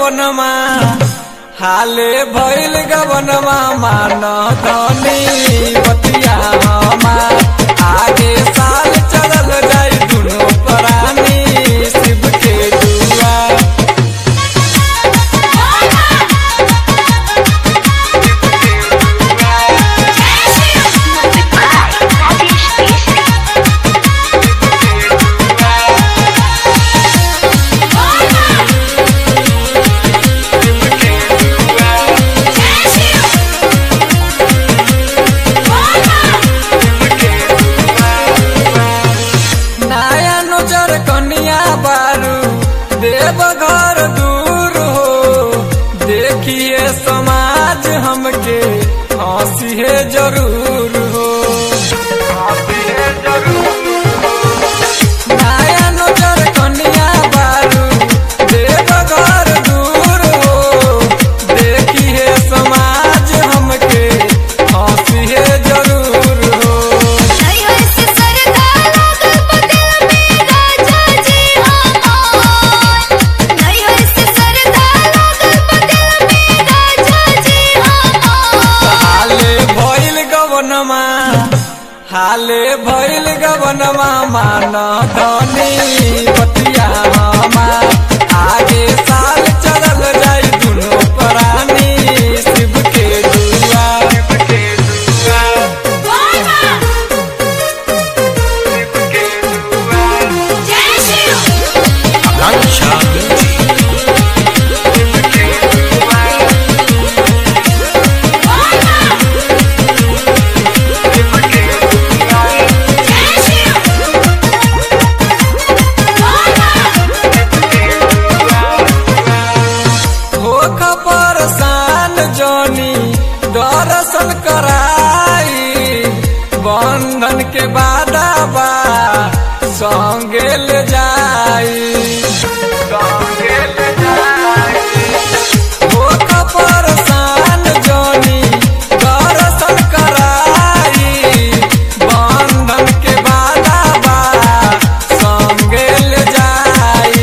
गवनमा हाले भइल गवनमा मान धनी बतिया हमार आगे साल चलल जाई दुनो प्राणी शिव के दुआ Music by Rajesh Keshri. नया नजर कनिया बारू देव घर दूर हो देखिए समाज हमके हंसी है जरूर हो नया नजर कनिया बारू देव घर दूर हो देखिए समाज हमके हंसी है जरूर हो हाले भइल गवनमा हाले भइल गवनमा मान धनी बतिया हमार आगे साल चलल जाई दुनो प्राणी शिव के दुआ शिव के दुआ शिव के दुआ Lancia Music. शिव के दुआ शिव के दुआ होख परसान जोनी दर्शन कराई बंधन के बादा बा संगे ले जाई संगे ले जाई होख परसान जोनी दर्शन कराई बंधन के बादा बा संगे ले जाई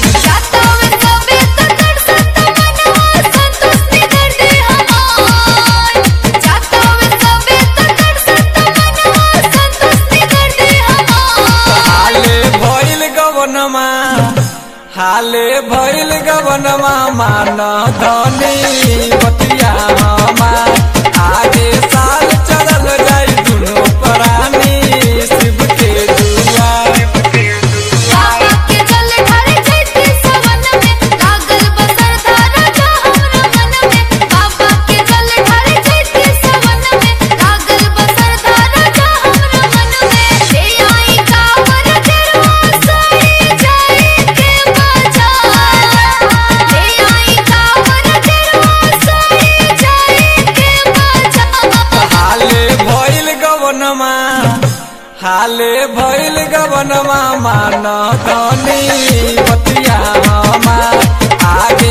हाले भइल गवनमा हाले भइल गवनमा मान धनी बतिया हमार आगे साल चलल जाई दुनो प्राणी शिव के दुआ शिव के दुआ हाले भइल गवनमा हाले भइल गवनमा मान धनी बतिया हमार आगे